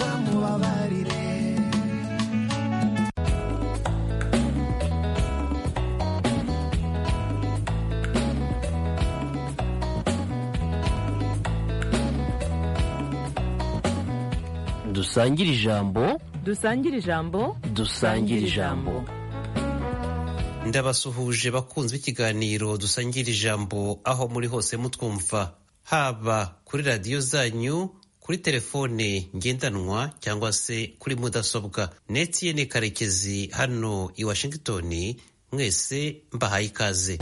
uzamubabarire dusangire ijambo dusangire ijambo dusangire ijambo ndabasuhuje bakunze ikiganiro dusangira ijambo aho muri hose mutwumva haba kuri radiyo zanyu kuri telefone ngendanwa cyangwa se kuri mudasobwa netiyene karekezi hano i washington mwese mbahaye ikaze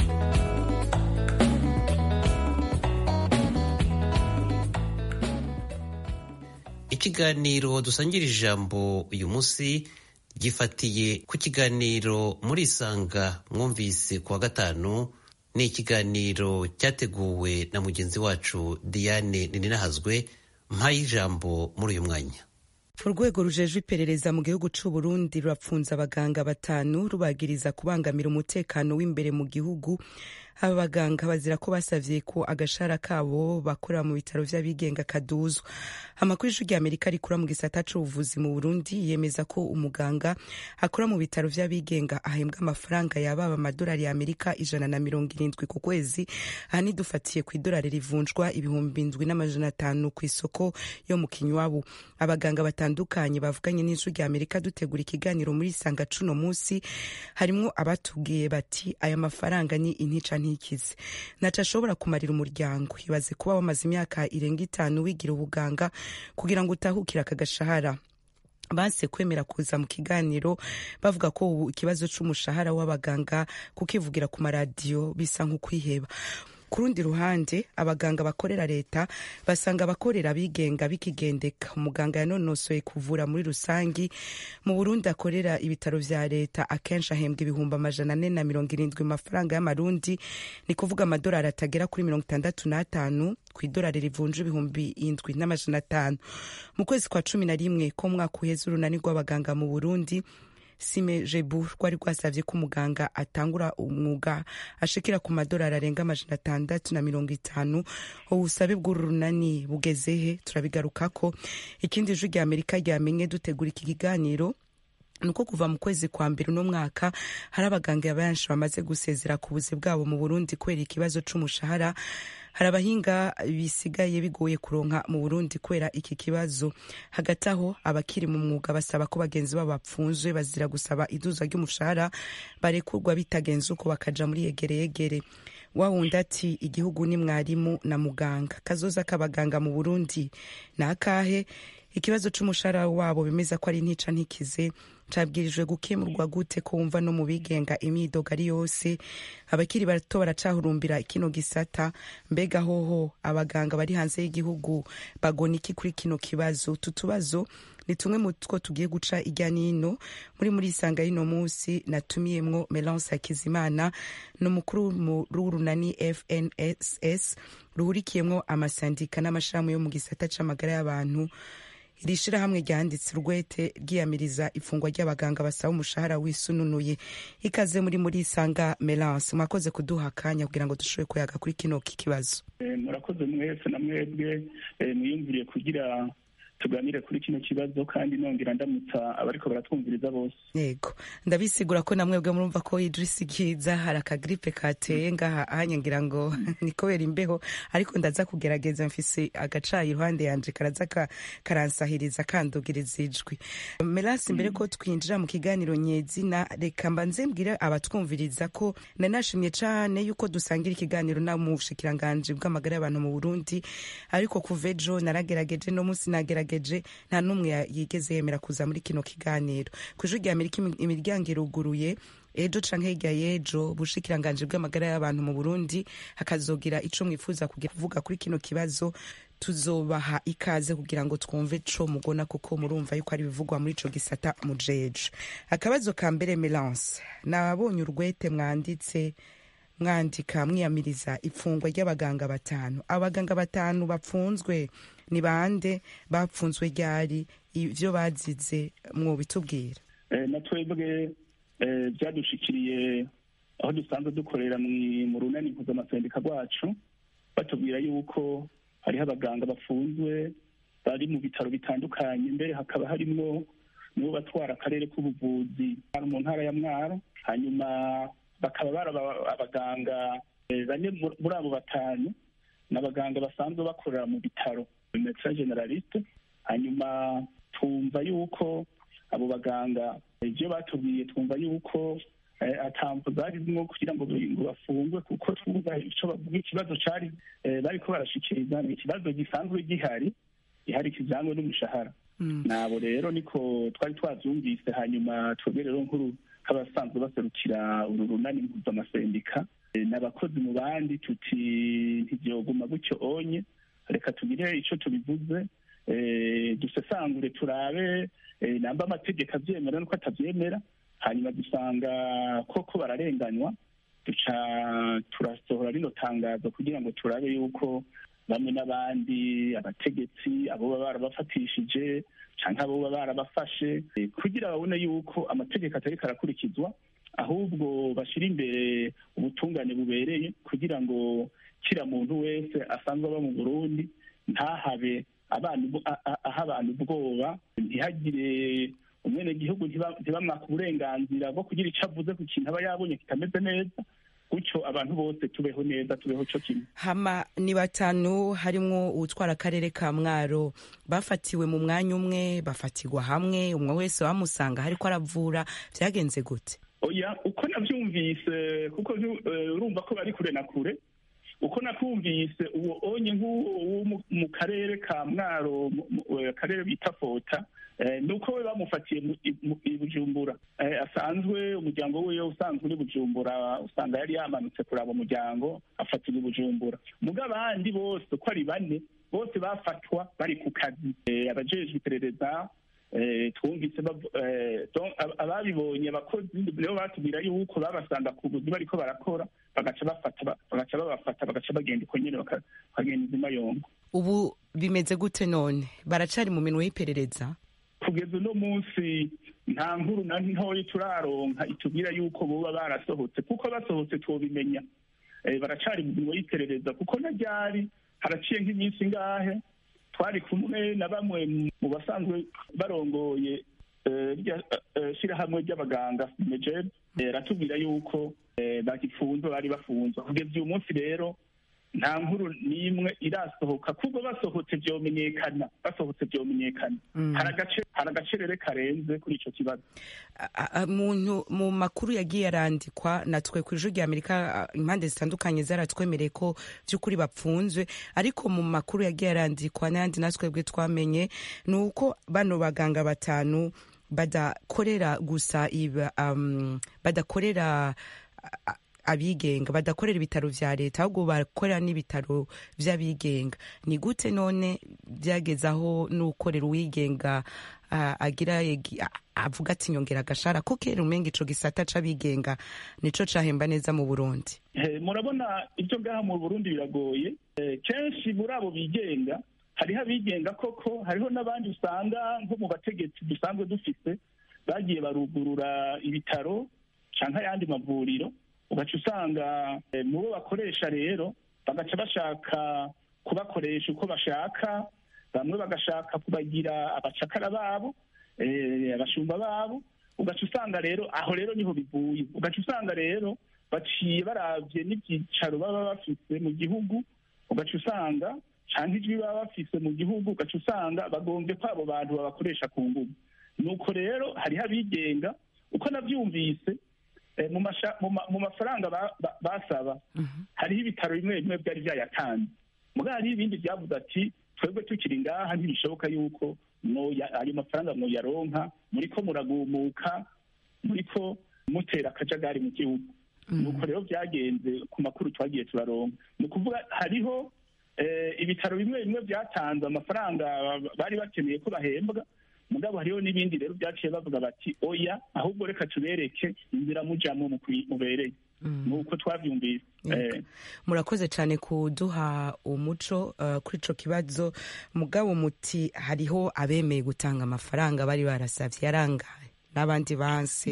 ikiganiro dusangira ijambo uyu munsi gifatiye ku kiganiro muri isanga mwumvise ku wa gatanu ni ikiganiro cyateguwe na mugenzi wacu diane ninahazwe mpaye ijambo muri uyu mwanya urwego rujejwe iperereza mu gihugu c'u Burundi rurapfunza abaganga batanu rubagiriza kubangamira umutekano w'imbere mu gihugu aba baganga bazira ko basavye ko agashara kabo bakorera mu bitaro vy'abigenga kaduzwa amakuru y'ijwi ry'amerika rikura mu gisata c'ubuvuzi mu burundi yemeza ko umuganga akora mu bitaro vy'abigenga ahembwa amafaranga yababa amadolari ya amerika ijana na mirongo irindwi ku kwezi aha nidufatiye ku idolari rivunjwa ibihumbi indwi n'amajana atanu ku isoko yo mu kinywabu abaganga batandukanye bavuganye n'ijwi ry'amerika dutegura ikiganiro muri sanga cuno musi harimwo abatubwiye bati aya mafaranga ni intica ntikize naca ashobora kumarira umuryango ibaze kuba wamaze imyaka irenga itanu wigira ubuganga kugira ngo utahukire aka gashahara banse kwemera kuza mu kiganiro bavuga ko ubu ikibazo c'umushahara w'abaganga kukivugira ku maradiyo bisa nk'ukwiheba ku rundi ruhande abaganga bakorera leta basanga abakorera abigenga bikigendeka umuganga yanonosoye kuvura muri rusangi mu burundi akorera ibitaro vya leta akenshi ahembwa ibihumbi amajana ane na mirongo irindwi mu mafaranga y'amarundi ni kuvuga amadolari atagera kuri mirongo itandatu n'atanu ku idolari rivunja ibihumbi indwi n'amajana atanu mu kwezi kwa cumi na rimwe ko mwaka uheze urunani rw'abaganga mu burundi sime jebu rwari rwasavye ko umuganga atangura umwuga ashikira ku madolari arenga amajana atandatu na mirongo itanu ubusabe bw'uru runani bugezehe turabigarukako ikindi ijwi rya amerika ryamenye dutegura iki kiganiro nuko kuva mu kwezi kwa mbere uno mwaka hari abaganga benshi bamaze gusezera ku buzi bwabo mu burundi kubera ikibazo c'umushahara hari abahinga bisigaye bigoye kuronka mu burundi kubera iki kibazo hagati aho abakiri mu mwuga basaba ko bagenzi babo bapfunzwe bazira gusaba iduza ry'umushahara barekurwa bitagenze uko bakaja muri yegere yegere wawundi ati igihugu ni mwarimu na muganga kazoza k'abaganga mu burundi ni akahe ikibazo c'umushahara wabo bemeza ko ari ntica ntikize cabwirijwe gukemurwa gute ko wumva no mu bigenga imyidogo ari yose abakiri bato baracahurumbira kino gisata mbega hoho abaganga bari hanze y'igihugu bagona iki kuri kino kibazo utu tubazo ni tumwe mu two tugiye guca irya nino muri muri isanga y'ino munsi natumiyemwo melance hakizimana ni umukuru w'urunani fnss ruhurikiyemwo amasandika n'amashirahamwe yo mu gisata c'amagara y'abantu iri shirahamwe ryanditse urwete ryiyamiriza ifungwa ry'abaganga basaba umushahara wisununuye ikaze muri muri isanga melance mwakoze kuduha akanya kugira ngo dushobore kuyaga kuri kino kikibazo murakoze mwese na mwebwe mwiyumviriye kugira tuganire kuri kino kibazo kandi nongera ndamutsa abariko baratwumviriza bose yego ndabisigura ko namwebwe murumva ko idrisi giza hari akagripe kateye ngaha ahanye ngira ngo ni kubera imbeho ariko ndaza kugerageza mfise agacayi iruhande yanje karaza karansahiriza kandugiriza ijwi melasi mbere ko twinjira mu kiganiro nyezina reka mbanze mbwire abatwumviriza ko nanashimye cane yuko dusangira ikiganiro na mu bushikiranganji bw'amagara y'abantu mu burundi ariko kuva ejo naragerageje no munsi nagerageje yagerageje nta n'umwe yigeze yemera kuza muri kino kiganiro ku ijwi rya amerika imiryango iruguruye ejo canke hirya y'ejo bushikiranganji bw'amagara y'abantu mu burundi hakazogira ico mwifuza kuvuga kuri kino kibazo tuzobaha ikaze kugira ngo twumve co mugona kuko murumva yuko ari ibivugwa muri ico gisata mujeje akabazo ka mbere melance nabonye urwete mwanditse mwandika mwiyamiriza ifungwa ry'abaganga batanu abaganga batanu bapfunzwe ni bande bapfunzwe ryari ivyo bazize mwobitubwira na twebwe byadushikiriye aho dusanzwe dukorera mu runani mpuzamaseneka rwacu batubwira yuko hariho abaganga bafunzwe bari mu bitaro bitandukanye mbere hakaba harimwo nibo batwara akarere k'ubuvuzi mu ntara ya mwaro hanyuma bakaba bari abaganga bane muri abo batanu ni abaganga basanzwe bakorera mu bitaro medecin generaliste hanyuma twumva yuko abo baganga ibyo batubwiye twumva yuko atamvu zarimwo kugira ngo bafungwe kuko twumva icyo bavuga ikibazo cari bariko barashikiriza ni ikibazo gisanzwe gihari gihari kijanywe n'umushahara nabo rero niko twari twavyumvise hanyuma twebwe rero nkuru nk'abasanzwe baserukira uru runani mpuzamasendik n'abakozi mu bandi tuti ntivyoguma gutyo onye reka tugire ico tubivuze dusesangure turabe namba amategeko avyemera nuko atavyemera hanyuma dusanga koko bararenganywa duca turasohora rino tangazo kugira ngo turabe yuko bamwe n'abandi abategetsi abo baba barabafatishije canke abo baba barabafashe kugira babone yuko amategeko atariko arakurikizwa ahubwo bashyira imbere ubutungane bubereye kugira ngo kira muntu wese asanzwe aba mu burundi ntahabe aha abantu ubwoba ntihagire umwenegihugu ntibamwaka uburenganzira bwo kugira icyo avuze ku kintu aba yabonye kitameze neza gutyo abantu bose tubeho neza tubeho cyo kimwe hama ni batanu harimwo uwutwara akarere ka mwaro bafatiwe mu mwanya umwe bafatirwa hamwe umwe wese bamusanga hariko aravura vyagenze gute oya uko navyumvise kuko urumva ko bari kure na kure uko nakumvise uwo onye nk'uwo mu karere ka mwaro akarere bita fota nuko we bamufatiye i bujumbura asanzwe umuryango wiwe usanzwe uri bujumbura usanga yari yamanutse kuraba umuryango afatira i bujumbura muga abandi bose uko ari bane bose bafatwa bari ku kazi abajejwe iperereza twumvise ababibonye abakozi nibo batubwira yuko babasanga ku buzi bariko barakora bagaca bafata bagaca babafata bagaca bagenda uko nyene bakagenda izima yongo ubu bimeze gute none baracari mu minwe y'iperereza kugeza uno munsi nta nkuru na ntoya turaronka itubwira yuko boba barasohotse kuko basohotse twobimenya baracari mu minwe y'iperereza kuko na ryari haraciye nk'iminsi ngahe twari kumwe na bamwe mu basanzwe barongoye shyirahamwe ry'abaganga mejeb ratubwira yuko bagifunzwe bari bafunzwe kugeza uyu munsi rero nta nkuru n'imwe irasohoka kuko basohotse vyomenyekana basohotse vyomenyekana hari agacerere karenze kuri ico kibazo muntu mu makuru yagiye arandikwa natwe ku ijuru rya amerika impande zitandukanye zaratwemereye ko vy'ukuri bapfunzwe ariko mu makuru yagiye arandikwa n'ayandi natwebwe twamenye ni uko bano baganga batanu badakorera gusa iba um, badakorera uh, abigenga badakorera ibitaro vya leta ahubwo bakorera n'ibitaro vy'abigenga ni gute none byageze aho n'ukorera uwigenga uh, agira avuga ati nyongera agashara ko kera umenga ico gisata c'abigenga nico cahemba neza mu burundi murabona ibyo ngaha mu burundi biragoye kenshi muri abo bigenga hariho abigenga koko hariho n'abandi usanga nko mu bategetsi dusanzwe dufise bagiye barugurura ibitaro canke ayandi mavuriro ugaca usanga mu bo bakoresha rero bagaca bashaka kubakoresha uko bashaka bamwe bagashaka kubagira abacakara babo abashumba babo ugaca usanga rero aho rero niho bivuye ugaca usanga rero baciye baravye n'ivyicaro baba bafise mu gihugu ugaca usanga canke ijwi baba bafise mu gihugu ugaca usanga bagombye ko abo bantu babakoresha ku nguvu nuko rero hariho abigenga uko navyumvise mu mafaranga basaba hariho ibitaro bimwe bimwe byari byayatanze mugabo hariho ibindi byavuze ati twebwe tukiri ngaha ntibishoboka yuko ayo mafaranga mwoyaronka muriko muragumuka muriko mutera akajagari mu gihugu nuko rero byagenze ku makuru twagiye turaronka ni ukuvuga hariho ibitaro bimwe bimwe byatanze amafaranga bari bakeneye ko bahembwa mugabo hariho n'ibindi rero byaciye bavuga bati oya ahubwo reka tubereke inzira mujamo mubereye nuko twabyumvise murakoze cyane kuduha umuco kuri ico kibazo mugabo muti hariho abemeye gutanga amafaranga bari barasavye yarangaye n'abandi banse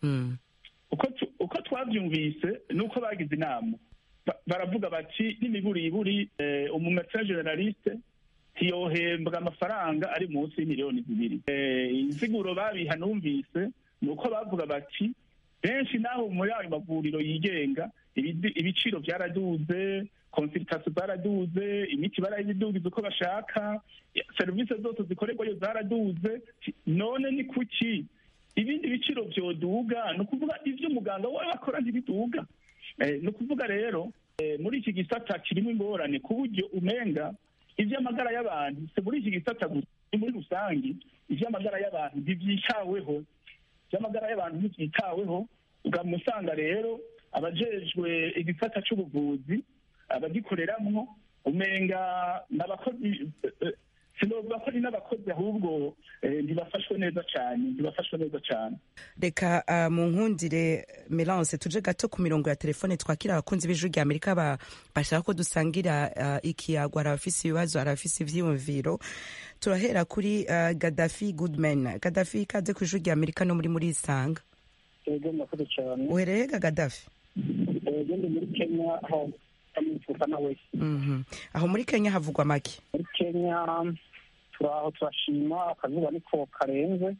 uko twabyumvise nuko bagize inama baravuga bati n'imiburiburi umumesa generaliste siyohembwa amafaranga ari munsi y'imiliyoni zibiri insiguro babiha numvise ni uko bavuga bati benshi naho muri ayo mavuriro yigenga ibiciro byaraduze konsiritasiyo zaraduze imiti barayidugiza uko bashaka serivisi zose zikorerwayo zaraduze none ni kuki ibindi biciro byoduga ni ukuvuga ibyo umuganga we akora ntibiduga ni ukuvuga rero muri iki gisata kirimo ingorane ku buryo umenga iby'amagara y'abantu si muri iki gisata gusa ni muri rusange iby'amagara y'abantu ntibyitaweho iby'amagara y'abantu ntibyitaweho ukamusanga rero abajejwe igisata cy'ubuvuzi abagikoreramwo umenga n'abakozi sinovuga ko ari n'abakozi ahubwo ntibafashwe neza cyane ntibafashwe neza cyane reka mu nkundire melance tuje gato ku mirongo ya telefone twakira abakunzi b'ijwi rya amerika bashaka ko dusangira ikiyago hari abafise ibibazo hari abafise ivyiyumviro turahera kuri gadafi goodman gadafi ikaze ku ijwi rya amerika no muri muri isanga ego murakoze cyane uhereye ga gadafi ego ndi muri kenya aho amwifuza nawe aho muri kenya havugwa make muri kenya turaho turashima akazuba niko karenze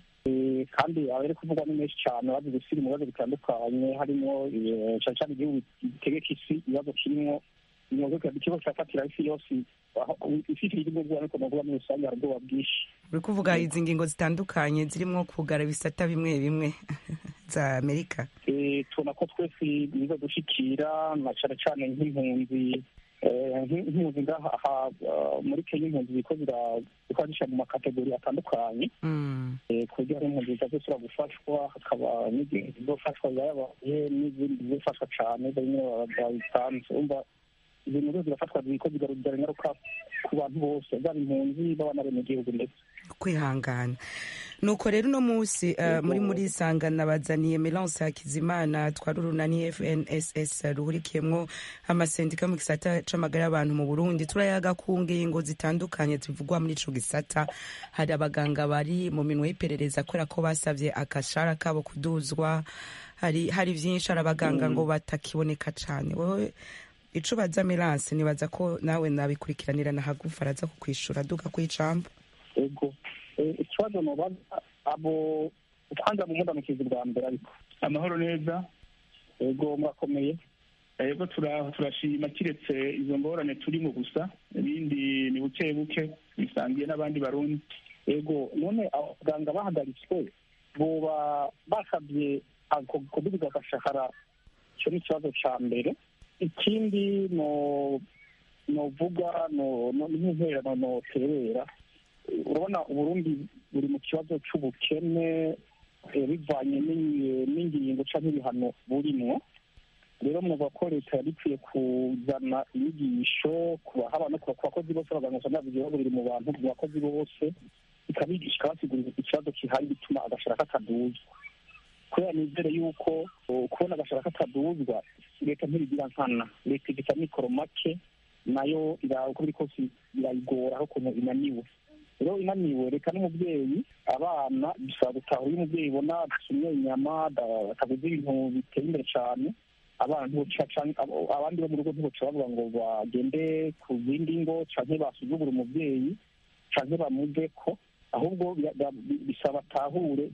kandi abari kuvugwa ni menshi cyane bazi gusira mu bibazo bitandukanye harimo cyane cyane igihugu gitegeka isi ibibazo kirimo ikibazo cyafatira isi yose isi ifite ubwoba ariko navuga muri rusange hari ubwoba bwinshi uri kuvuga izi ngingo zitandukanye zirimo kugara ibisata bimwe bimwe za amerika tubona ko twese biza gushikira na cyane cyane nk'impunzi nk'impunzi ngaha muri kenya impunzi ziko zikora mu makategori atandukanye ku buryo hari impunzi zizasubira gufashwa hakaba n'izindi zizofashwa zayabaye n'izindi zizofashwa cyane bimwe babitanze umva ibintu byose zirafatwa ziko zigarurira ingaruka ku bantu bose zaba impunzi baba n'abenegihugu ndetse kwihangana nuko rero uno munsi muri muri isangana bazaniye melance hakizimana twari urunani fnss ruhurikiyemwo amasendika mu gisata c'amagara y'abantu mu burundi turayaga ku ngingo zitandukanye zivugwa muri ico gisata hari abaganga bari mu minwe y'iperereza kubera ko basavye akashara kabo kuduzwa hari hari vyinshi hari abaganga ngo batakiboneka cane wowe ico baza melance nibaza ko nawe nabikurikiranira na hagufa araza kukwishura duka kw'icambo ego ikibazo mubaza abo kwanza mu mudamukizi bwa mbere ariko amahoro neza ego murakomeye ego turashima kiretse izo ngorane turimo gusa ibindi ni buke buke bisangiye n'abandi barundi ego none abaganga bahagaritswe boba basabye kudubiza agashahara icyo ni ikibazo cya mbere ikindi no novuga no n'intererano noterera urabona uburundi buri mu kibazo cy'ubukene bivanye n'ingingo cyangwa ibihano burimwo rero muvuga ko leta yari ikwiye kuzana inyigisho haba no ku bakozi bose abaganga usanga igihugu biri mu bantu ku bakozi bose ikabigisha ikabasigurira ikibazo gihari gituma agashara kataduzwa kubera nizere yuko kubona agashara kataduzwa leta ntibigira nkana leta igita mikoro make nayo uko biri kose birayigora aho ukuntu inaniwe rero inaniwe reka n'umubyeyi abana bisaba gutahura iyo umubyeyi ubona adasumye inyama ataguze ibintu biteye imbere cyane abantu abandi bo mu rugo ntiboca bavuga ngo bagende ku zindi ngo canke basuzugura umubyeyi canke bamuve ko ahubwo bisaba atahure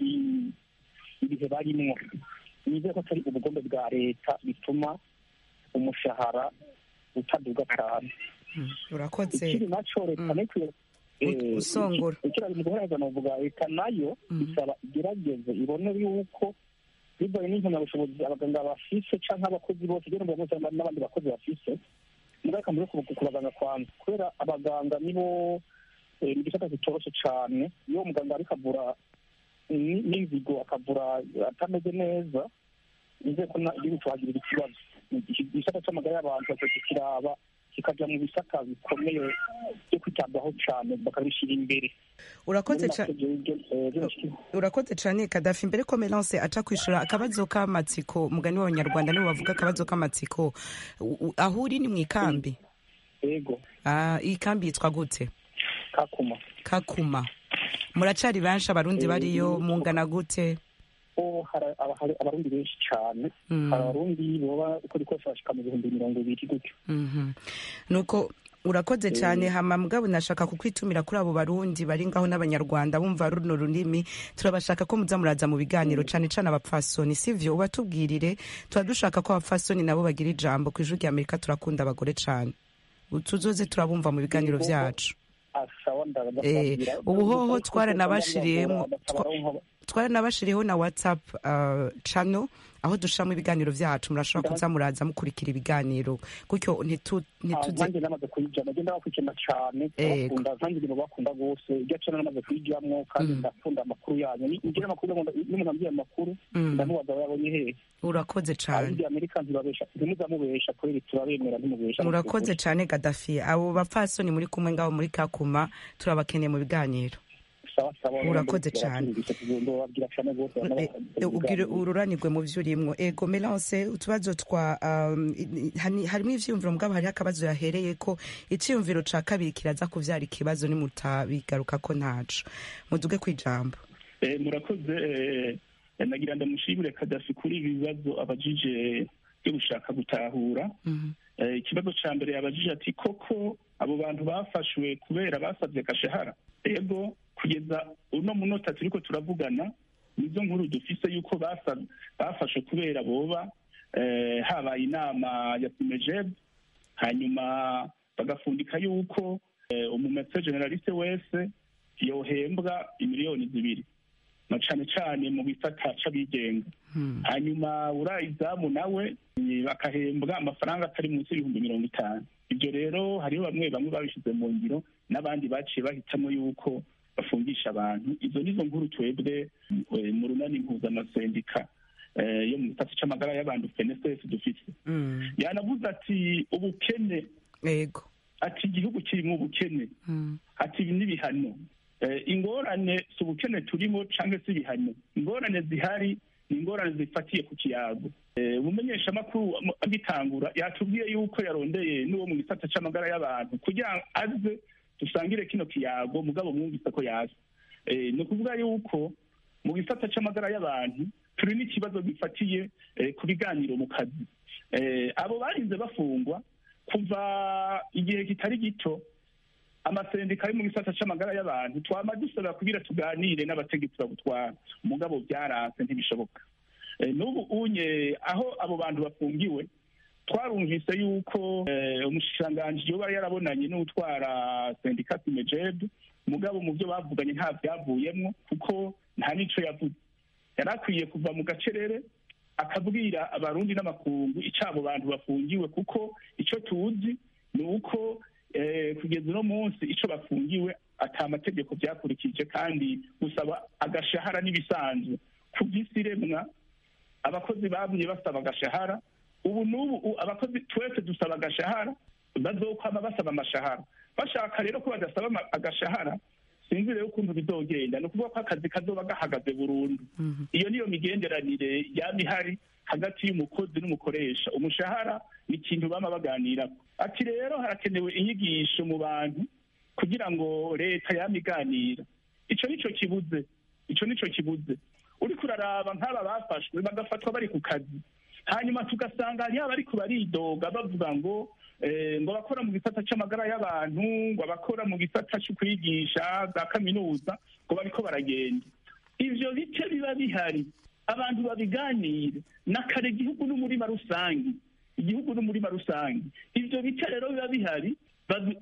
ibihe barimwo nizere ko atari ubugombe bwa leta bituma umushahara utaduga cyane urakoze ikindi naco leta nikwiye usongora ikira mu guhereza novuga leta nayo isaba igerageze ibone yuko bivanye n'impamyabushobozi abaganga bafise canke abakozi bose rero mbona n'abandi bakozi bafise mugaruka muri ku baganga kwanza kubera abaganga nibo ni igisata kitoroshe cane iyo umuganga ariko avura n'inzigo akavura atameze neza nizeye ko igihugu tuhagirira ikibazo igisata c'amagara y'abantu kiraba kikaja mu bisata bikomeye byo kwitabwaho cyane bakabishyira imbere urakoze urakoze cyane kadafi mbere ko melance aca kwishura akabazo k'amatsiko mugani w'abanyarwanda nibo bavuga akabazo k'amatsiko aho uri ni mu ikambi yego iyi kambi yitwa gute kakuma kakuma muracari benshi abarundi bariyo mungana gute hari abarundi benshi cyane hari abarundi baba uko rikose bashika mu bihumbi mirongo ibiri gutyo nuko urakoze cyane hama mugabo nashaka kukwitumira kuri abo barundi bari ngaho n'abanyarwanda bumva runo runini turabashaka ko muza muraza mu biganiro cane cane abapfasoni sivyo ubatubwirire tuba dushaka ko abapfasoni nabo bagira ijambo ku ijwi rya amerika turakunda abagore cane tuzoze turabumva mu biganiro vyacu asawa Eh, ndababwira ubuhoho twaranabashiriyemo twaranabashiriyeho na whatsapp uh, channel aho dushiramo ibiganiro vyacu murashobora kuza muraza mukurikira ibiganiro gutyo ntitu- ntituze nanjye namaze kuyijyamo ngenda bakurikirana cyane Ego. bakunda nanjye ibintu bakunda rwose iryo cana namaze kuyijyamo kandi Mm. ndakunda amakuru yanyu Ni- ngira amakuru ngo n'umuntu ambwiye amakuru Mm. ndamubaza aba yabonye hehe urakoze cane abindi amerika ntibabesha ntimuzamubesha kubera turabemera ntimubesha murakoze cane gadafi abo bapfasoni muri kumwe ngaho muri kakuma turabakeneye mu biganiro sawa sawa Murakoze cane. ndababwira cyane rwose Eh, eh, ubwire ururanirwe mu vyo urimwo ego melance utubazo twa um, i- i- hani- harimwo ivyiyumviro mugabo hariho akabazo yahereye ko iciyumviro ca kabiri kiraza kuvyara ikibazo nimutabigaruka ko ntaco muduge kwijambo Eh, murakoze eh, nagira ndamushimire kadafi kuri ibi bibazo abajije byo gushaka gutahura Mhm. Eh, ikibazo ca mbere yabajije ati koko abo bantu bafashwe kubera basabye gashahara ego kugeza uno munota turiko turavugana nizo nkuru dufise yuko basa- bafashwe kubera boba eh, habaye inama ya simejeb hanyuma bagafundika yuko eh, umumese generaliste wese yohembwa imiliyoni zibiri na cane cane mu gisata c'abigenga Hmm. hanyuma urayizamu nawe eh, bakahembwa amafaranga atari munsi y'ibihumbi mirongo itanu ibyo rero hariho bamwe bamwe babishyize mu ngiro n'abandi baciye bahitamo yuko bafungisha abantu izo nizo nkuru twebwe eh, mu runani mpuzamasendika eh, yo mu gisata c'amagara y'abantu fnss dufise Mm. yanavuze ati ubukene ego ati igihugu kirimo ubukene Mm. ati ibi n'ibihano Eh, ingorane si ubukene turimo cyangwa se ibihano ingorane zihari ni ingorane zifatiye ku kiyago Eh, umumenyeshamakuru am- agitangura yatubwiye yuko yarondeye n'uwo mu gisata c'amagara y'abantu kugira ngo aze dusangire kino kiyago mugabo mwumvise ko yaza Eh, ni ukuvuga yuko mu gisata c'amagara y'abantu turi n'ikibazo gifatiye eh, ku biganiro mu kazi Eh, abo barinze bafungwa kuva igihe kitari gito amasendika ari mu gisata c'amagara y'abantu twama dusaba kugira tuganire n'abategetsi babutwara umugabo byaranse ntibishoboka Eh, n'ubu unye aho abo bantu bafungiwe twarumvise yuko eh, umushikiranganji yoba yarabonanye n'utwara sendika simejeb mugabo mu byo bavuganye nta byavuyemwo kuko nta n'ico yavuze yari akwiye kuva mu gacerere akabwira abarundi n'amakungu ico abo bantu bafungiwe kuko ico tuzi ni uko eh, kugeza uno munsi ico bafungiwe ata amategeko byakurikije kandi gusaba agashahara n'ibisanzwe ku by'isi iremwa abakozi bamye basaba agashahara ubu n'ubu u- abakozi twese dusaba agashahara bazokwama basaba amashahara bashaka rero ko badasaba ama- agashahara sinzi rero ukuntu bizogenda ni ukuvuga ko akazi kazoba gahagaze burundu Mhm. iyo niyo migenderanire yaba ihari hagati y'umukozi n'umukoresha umushahara ni ikintu bama baganirako ati rero harakenewe inyigisho mu bantu kugira ngo leta yama iganira ico nico kibuze ico nico kibuze uriko uraraba nk'aba bafashwe bagafatwa bari ku kazi hanyuma tugasanga hariho abariko baridoga bavuga ngo eh, ngo abakora mu gisata c'amagara y'abantu ngo abakora mu gisata co kwigisha za kaminuza ngo bariko baragenda ivyo bice biba bihari abantu babiganire nakare igihugu n'umurima rusange igihugu n'umurima rusange ivyo bice rero biba bihari babi-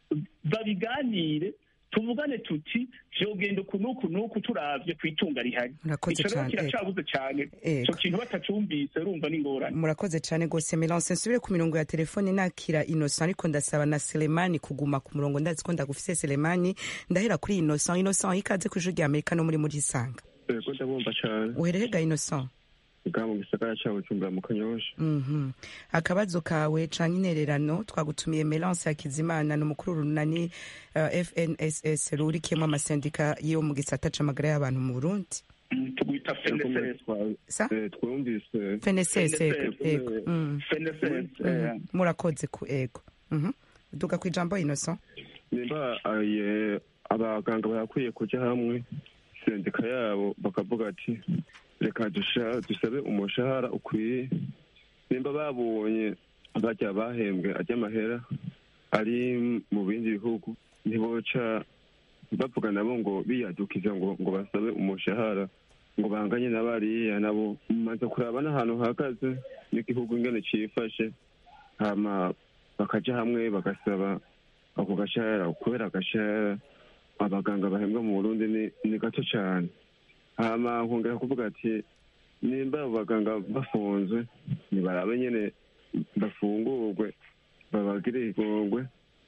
babiganire tuvugane tuti vyogenda uku n'uku n'uku turavye kw'itunga rihari Murakoze ico rero cane, kiracabuze cane Ego. ico kintu batacumvise urumva n'ingorane murakoze cane gose melance nsubire ku mirongo ya telefone nakira innocent ariko ndasaba na selemani kuguma ku murongo ndazi ko ndagufise selemani ndahera kuri innocent innocent ikaze ku ijwi rya amerika no muri muri sanga yego ndabumva cyane uherehega innocent bwa mu gisagara cya bujumbura mu kanyosha Mhm. akabazo kawe canke intererano twagutumiye melance hakizimana ni umukuru w'urunani uh, fnss rurikiyemo amasendika yo mu gisata c'amagara y'abantu mu burundi Mm, tugwita FNSS sa twumvise fnss FNSS, ego Mm. FNSS eh, Mhm. murakoze ku ego Mhm. duga ku ijambo innocent nimba aye abaganga barakwiye kujya hamwe sendika yabo bakavuga ati reka dusha- dusabe umushahara ukwiye nimba babonye bajya bahembwe ajya amahera ari mu bindi bihugu ntiboca bavuga nabo ngo biyadukiza ngo ngo basabe umushahara ngo banganye na bariya nabo maze kuraba n'ahantu hahagaze n'igihugu ingene cifashe hama bakaja hamwe bagasaba ako gashahara kubera agashahara abaganga bahembwa mu burundi ni, ni gato cane hama nkongera kuvuga ati nimba abo baganga bafunzwe nibarabe nyene bafungurwe babagire igongwe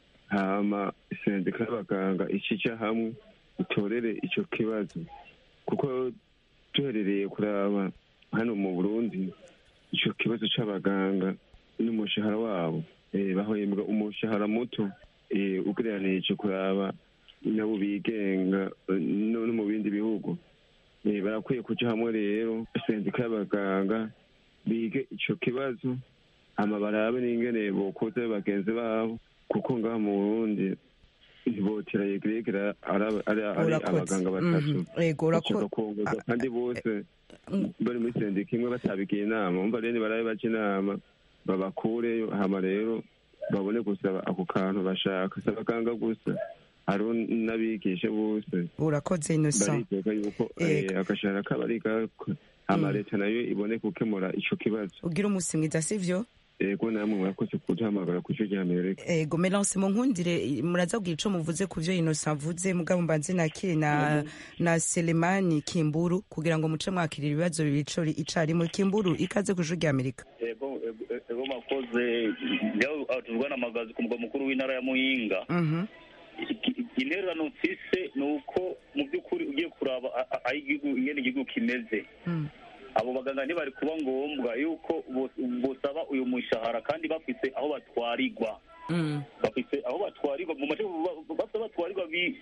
hama sendika y'abaganga icija hamwe itorere ico kibazo kuko duherereye kuraba hano mu burundi ico kibazo c'abaganga n'umushahara wabo eh, bahembwa umushahara muto eh, ugereranije kuraba nabo bigenga eh, no no mu bindi bihugu Eh, barakwiye kuja hamwe rero sendika y'abaganga bige ico kibazo hama barabe n'ingene bokoza bagenzi babo kuko ngaha mu burundi ntibotera yegeregera ari ari- ari Urakoze. abaganga batatu Mhm. Ego, urako- bashaka kongoza kandi bose bari muri sendika imwe batabigiye inama umva rero nibarabe baca inama babakureyo hama rero babone gusaba ako kantu bashaka si abaganga gusa hariho n'abigisha bose urakoze innocent bariteka yuko Ego. eh, agashahara kabo ari gako hama Mm. leta nayo ibone gukemura ico kibazo ugira umunsi mwiza sivyo ego namwe murakoze kuduhamagara ku cyo ry'amerika ego melance mu nkundire muraza kugira ico muvuze ku vyo innocent avuze mugabo mbanze nakire na na selemani kimburu kugira ngo muce mwakirira ibibazo bibiri ico icarimwe kimburu ikaze ku ijwi rya amerika ego ego- ego makoze njyaho tuvugana amagazi ku mugwa mukuru w'intara ya muyinga Mhm. Iki- intererano mfise ni uko mu by'ukuri ugiye kuraba a- a- aho igihugu ingene igihugu kimeze Mm. abo baganga ntibari kuba ngombwa yuko bos- bosaba uyu mushahara kandi bafise aho batwarirwa Mm. bafise aho batwarirwa mu mace bafite aho batwarirwa bi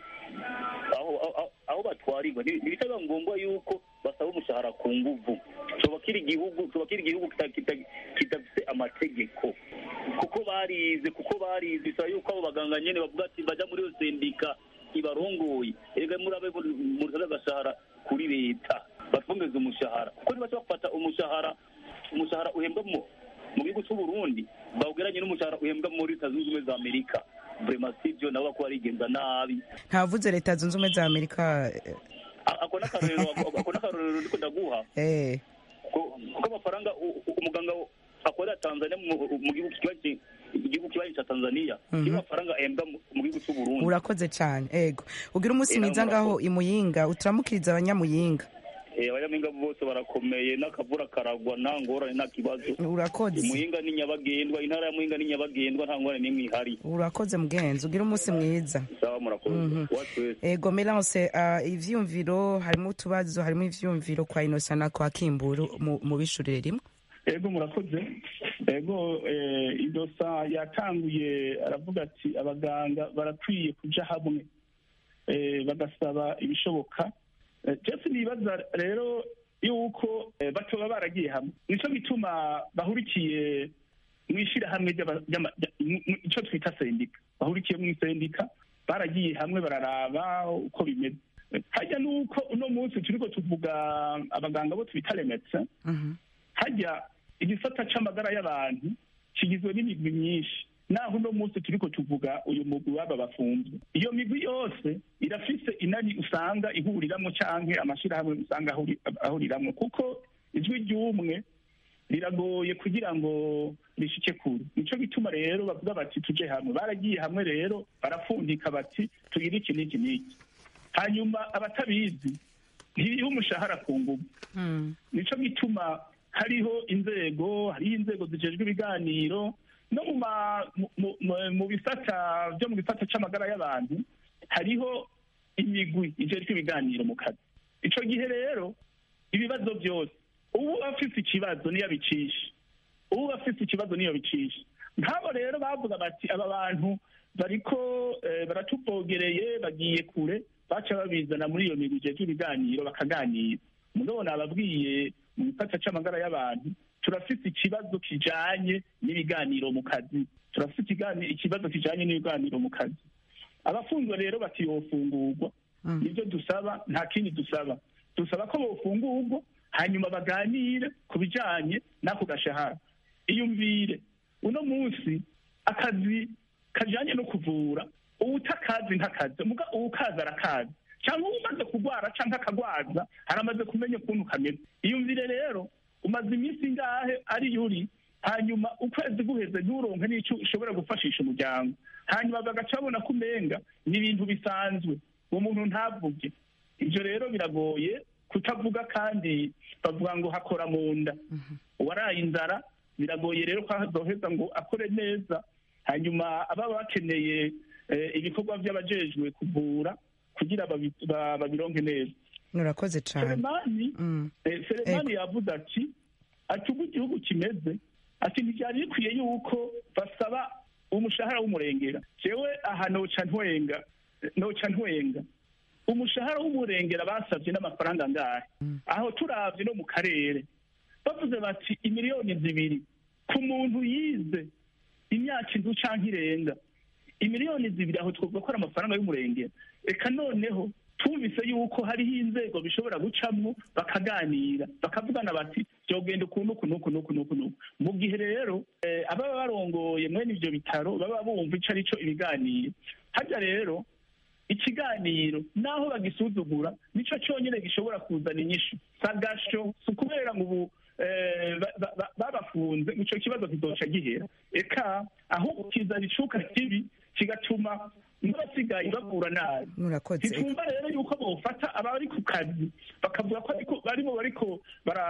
aho aho- aho batwarirwa Nti- ntibitaba ngombwa yuko basaba umushahara ku nguvu coba kiri igihugu coba kiri igihugu kita- kita- kidafise amategeko kuko barize kuko barize bisaba yuko abo baganga nyene bavuga ati baja muri iyo sendika ibarongoye erega murabe murabe agashahara kuri leta batwongeze umushahara kuko ntibashobora gufata umushahara umushahara uhembwa mu mu gihugu cy'u Burundi bawugeranye n'umushahara uhembwa muri leta zunze ubumwe za Amerika vrema sivyo nabo bako barigenza nabi ntavuze leta zunze ubumwe za amerika A- ako n'akarorero ako n'akarorero ndiko ndaguha eh ko- kuko amafaranga u- u- umuganga akorera Tanzania mu mu gihugu kibanyi igihugu kibanyi ca Tanzania Mhm. kiba amafaranga ahembwa mu mu gihugu cy'u Burundi urakoze cyane ego ugira umunsi Eh, mwiza nawe ngaho imuyinga uturamukiriza abanyamuyinga Eh, abanyampinga bose barakomeye n'akavura karagwa nta ngorane nta kibazo urakoze muhinga ni nyabagendwa intara ya muhinga ni nyabagendwa nta ngorane n'imwe ihari urakoze mugenzi ugira umunsi mwiza sawa murakoze Mhm. Watu wese. ego melance uh, ivyumviro harimo utubazo harimo ivyumviro kwa inosa na kwa kimburu mu- mu bishurire rimwe ego murakoze ego eh, idosa yatanguye aravuga ati abaganga barakwiye kuja hamwe eh, bagasaba ibishoboka Eh, jeff nibaza rero yuko eh, batoba baragiye hamwe nico gituma bahurikiye mu ishirahamwe ry'aba- ry'ama- rya- mu- mu- ico twita sendika bahurikiye mu isendika baragiye hamwe bararaba uko bimeze Eh, harya nuko uno munsi turiko tuvuga abaganga bo twita remetse Mhm. hajya igisata c'amagara y'abantu kigizwe n'imigwi myinshi naho uno munsi turiko tuvuga uyu mugwi w'aba bafunzwe iyo migwi yose irafise inani usanga ihuriramwo canke amashirahamwe usanga ahuri- ahuriramwo kuko ijwi ry'umwe riragoye kugira ngo rishike kure nico gituma rero bavuga bati tuje hamwe baragiye hamwe rero barapfundika bati tugire iki n'iki n'iki hanyuma abatabizi ntiriho umushahara ku nguvu Mm. nico gituma hariho inzego hariho inzego zijejwe ibiganiro no mu ma- mu- mu- mu- mu bisata byo mu gisata c'amagara y'abantu hariho imigwi ijejwe ibiganiro mu kazi ico gihe rero ibibazo byose ubu afise ikibazo niyo abicisha ubu afise ikibazo niyo bicisha nk'abo rero bavuga bati aba bantu bariko eh, baratuvogereye bagiye kure baca babizana muri iyo migwi ijejwe ibiganiro bakaganira mugabo nababwiye mu gisata c'amagara y'abantu turafise ikibazo kijanye n'ibiganiro mu kazi turafise ikigani- ikibazo kijanye n'ibiganiro mu kazi abafunzwe rero bati yofungurwa Mm. nibyo dusaba nta kindi dusaba dusaba ko bofungurwa hanyuma baganire ku bijanye n'ako gashahara iyumvire uno munsi akazi kajyanye no kuvura uwutakazi ntakazi muga uwukaza arakazi cyangwa umaze kurwara cyangwa akagwaza haramaze kumenya ukuntu kameze iyumvire rero umaze iminsi ingahe ari yuri hanyuma ukwezi guheze nturonke n'icyo ushobora gufashisha umuryango hanyuma bagaca babona ko umenga ni ibintu bisanzwe uwo muntu ntavuge ibyo rero biragoye kutavuga kandi bavuga ngo hakora mu nda uwaraye inzara biragoye rero ko azoheza ngo akore neza hanyuma ababa bakeneye ibikorwa by'abajejwe kuvura kugira babironke neza urakoze cyane seremani seremani yavuze ati ati ubu igihugu kimeze ati ntibyari bikwiye yuko basaba umushahara w'umurengera jewe aha noca ntwenga noca ntwenga umushahara w'umurengera basabye n'amafaranga angahe aho turavye no mu karere bavuze bati imiliyoni zibiri ku muntu yize imyaka inzu canke irenga imiliyoni zibiri aho twovuga ko ari amafaranga y'umurengera reka noneho twumvise yuko hariho inzego bishobora gucamwo bakaganira bakavugana bati byogenda ukuntu uku n'uku n'uku n'uku n'uku mu gihe rero ababa barongoye mwene ivyo bitaro baba bumva ico ari co ibiganiro harya rero ikiganiro naho bagisuzugura nico cyonyine gishobora kuzana inyishu sagasho si ukubera ngo ubu babafunze ico kibazo kizoca gihera eka ahubwo kizana icuka kibi kigatuma n'abasigaye bavura nabi murakoze ntitumva rero yuko bofata abari ku kazi bakavuga ko barimo bariko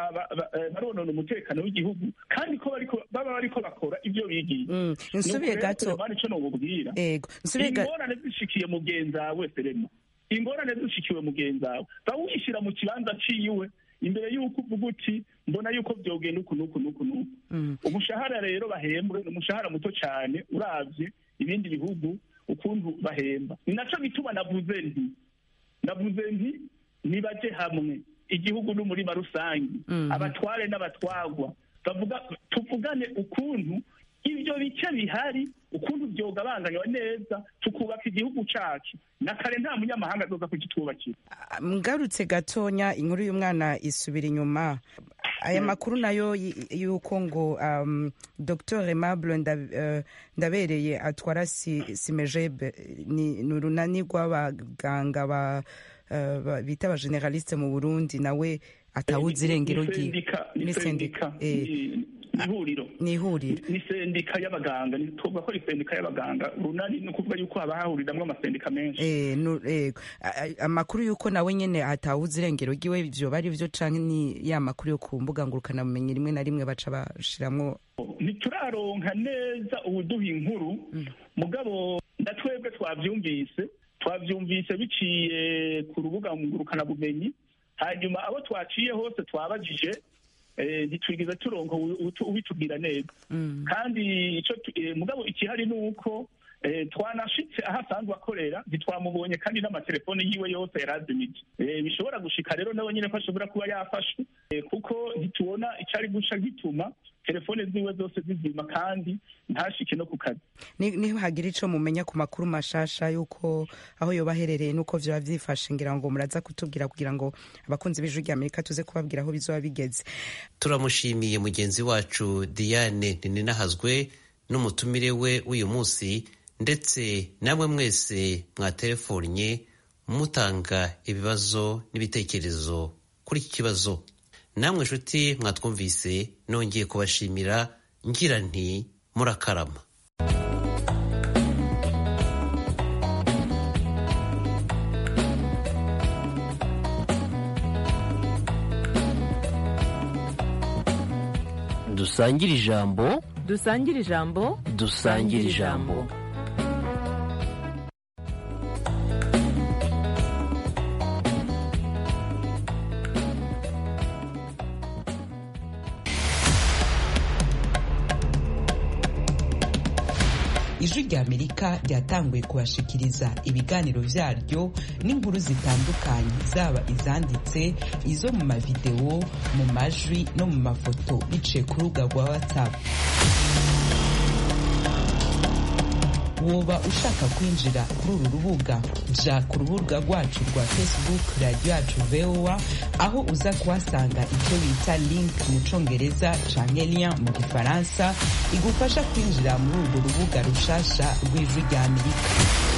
baronona umutekano w'igihugu kandi ko baba bariko bakora ibyo bigiye nsubiye gato ico nobubwira ego nsubiye gato ingorane zishikiye mugenzi wawe serema ingorane zishikiwe mugenzi wawe bawishyira mu kibanza ciwe imbere y'uko uvuga uti mbona yuko byogenda uku n'uku n'uku n'uku umushahara rero bahembwe ni umushahara muto cyane uravye ibindi bihugu ukuntu bahemba ni naco bituma navuze nti navuze nti nibaje hamwe igihugu n'umurima rusange abatware n'abatwagwa bavuga tuvugane ukuntu ibyo bice bihari ukuntu byogabanganywa neza tukubaka igihugu cacu na kare nta munyamahanga azoza kugitwubakira mgarutse gatonya inkuru y'umwana isubira inyuma aya makuru nayo yuko ngo um, dr aimable ndabereye atwara simejebe ni urunani rw'abaganga ba uh, bita abageneraliste mu burundi nawe atawuzi irengero ni sendika ihuriro ni ihuriro ni sendika y'abaganga tuvuga ko ari sendika y'abaganga runani ni ukuvuga yuko haba hahuriramwo amasendika menshi eh amakuru yuko nawe nyene atawuzi irengero ryiwe ivyo bari vyo canke ni ya makuru yo ku mbuga ngurukanabumenyi rimwe na rimwe baca bashiramwo ntituraronka neza ubuduha inkuru mugabo ndatwebwe twavyumvise twavyumvise biciye ku rubuga ngurukanabumenyi hanyuma abo twaciye hose twabajije ntitwigeze turonka ubitubwira neza kandi icyo mugabo ikihari ni uko twanashitse aho asanzwe akorera ntitwamubonye kandi n'amatelefone yiwe yose yarazimije bishobora gushika rero nawe nyine ko ashobora kuba yafashwe kuko ntitubona icyari guca gituma telefone ziwe zose zizima kandi ntashike no ku kazi nihagira ico mumenya ku makuru mashasha yuko aho yoba aherereye nuko vyoba vyifashe ngira ngo muraza kutubwira kugira ngo abakunzi b'ijwi rya amerika tuze kubabwira aho bizoba bigeze turamushimiye mugenzi wacu diane ninahazwe n'umutumire we w'uyu munsi ndetse namwe mwese mwatelefonye mutanga ibibazo n'ibitekerezo kuri iki kibazo namwe nshuti mwatwumvise nongeye kubashimira ngira nti murakarama dusangire ijambo dusangire ijambo dusangire ijambo ijwi rya amerika ryatanguye kubashikiriza ibiganiro vyaryo n'inkuru zitandukanye zaba izanditse izo mu mavidewo mu majwi no mu mafoto biciye ku rubuga rwa whatsapp woba ushaka kwinjira kuri uru rubuga ja ku rubuga rwacu rwa facebook radiyo yacu voa aho uza kuhasanga icyo bita link mu congereza canke lien mu gifaransa igufasha kwinjira muri urwo rubuga rushasha rw'ijwi rya amerika